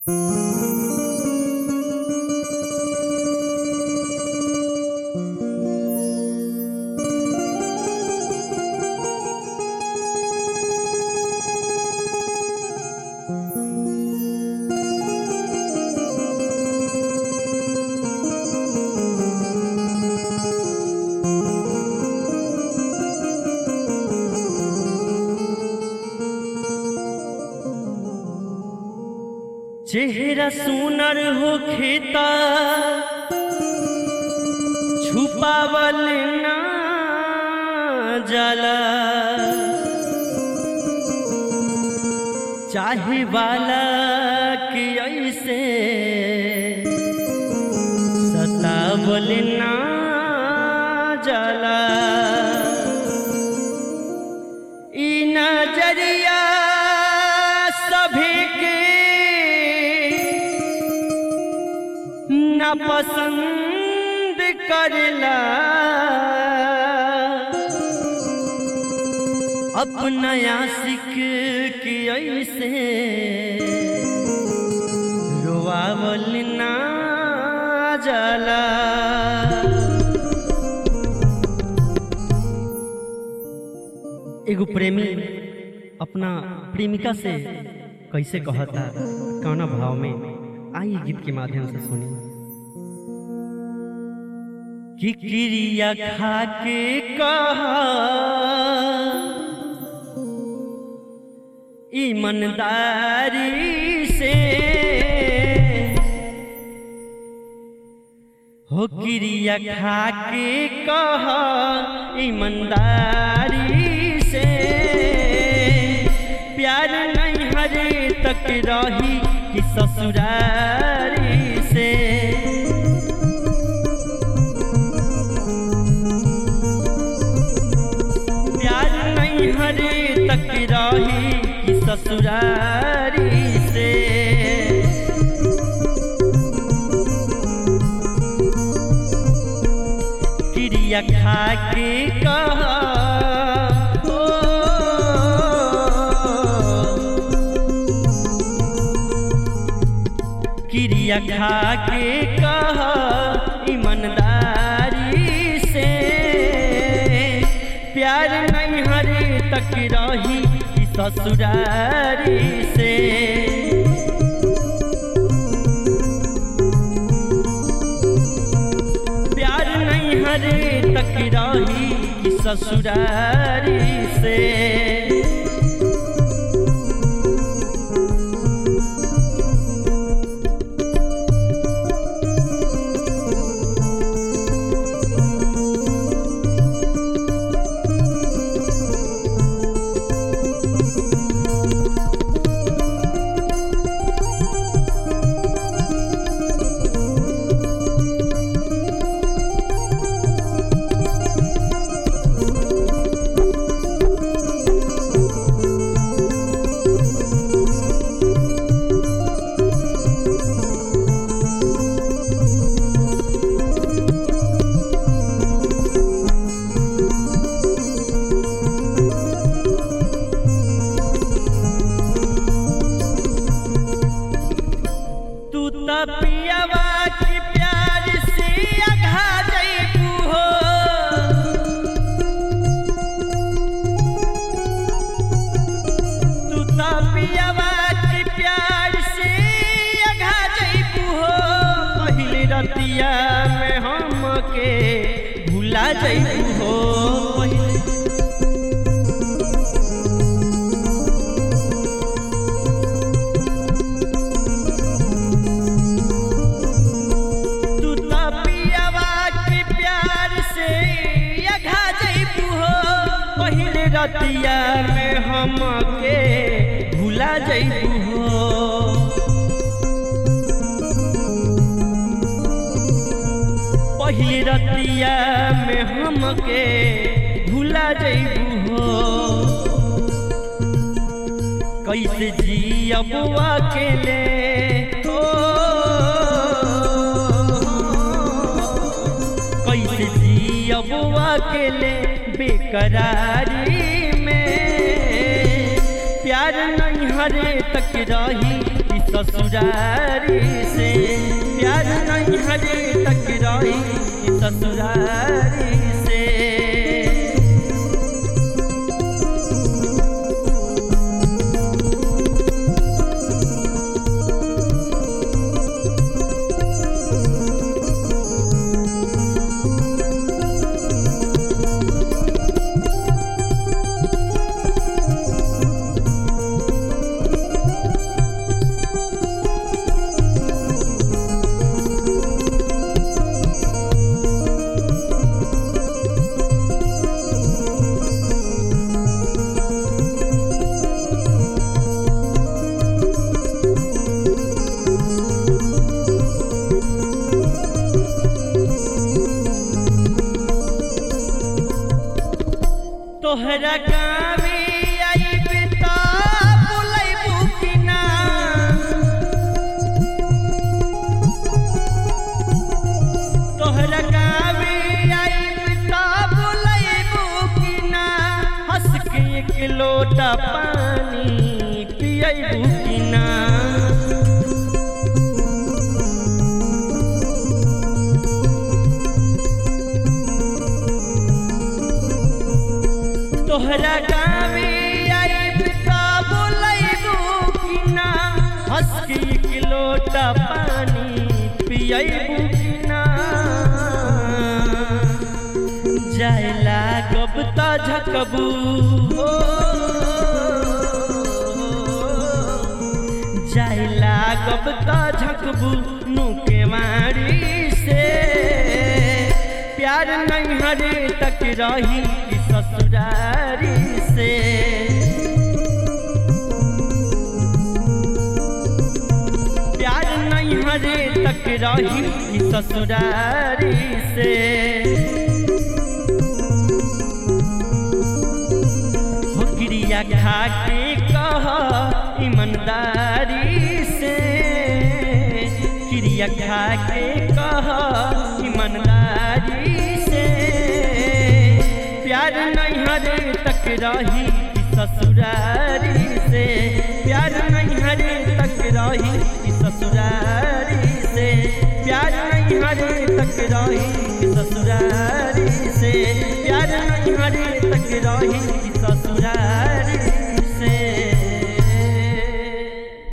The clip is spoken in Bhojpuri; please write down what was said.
चेहरा सुनर हो खेता छुपावल ना जाला चाहे वाला कि ऐसे सतावल ना जाला ई नजरिया सभी के न पसंद करला अपना आशिक की ऐसे रोआवल ना जाला एगो प्रेमी अपना प्रेमिका से कैसे कहता कौना भाव में आई गीत के माध्यम से सुनी कि क्रिया खा के कहा ईमानदारी से हो क्रिया खा के कहा ईमानदारी से प्यार नहीं हरे तक रही कि ससुरारी से प्यार नहीं हरे तक रही कि ससुरारी से क्रिया खा के कहा ओ, क्रिया खा के कहा ईमानदारी से प्यार नहीं हरे तक रही कि ससुरारी से प्यार नहीं हरे तक रही कि ससुरारी से तू त पियवा की प्यार से अघा जइबू हो तू त पियवा की प्यार से अघा जइबू हो पहिले रतिया में हमके भुला जइबू हो पहिले तू त पियवा के प्यार से अघा जइबू हो पहिले रतिया में हमके भुला जइबू हो पहिले रतिया में हमके भुला जइबू हो कैसे जियब अकेले हो कैसे जियब अकेले बेकरारी में प्यार नहीं हरे तक रही कि ससुरारी से प्यार नहीं हरे तक रही कि ससुरारी से तोहरा गावे आइब त बुलैबू कि ना तोहरा गावे आइब त बुलैबू कि ना हंस के एक लोटा पानी पियैबू कि ना तोहरा गावे आइब त बोलैबू कि ना हंस के एक लोटा पानी पियैबू कि ना जाय लागब त झकबू हो जाय लागब त झकबू नुके मारी से प्यार नहीं हरे तक रही कि ससुरारी से प्यार नहीं हरे तक रही कि ससुरारी से हो क्रिया खा के कह ईमानदारी से क्रिया खा के कह ईमानदारी से प्यार नहीं हरे तक रही कि ससुरारी से प्यार नहीं हरे तक रही कि ससुरारी से प्यार नहीं हरे तक रही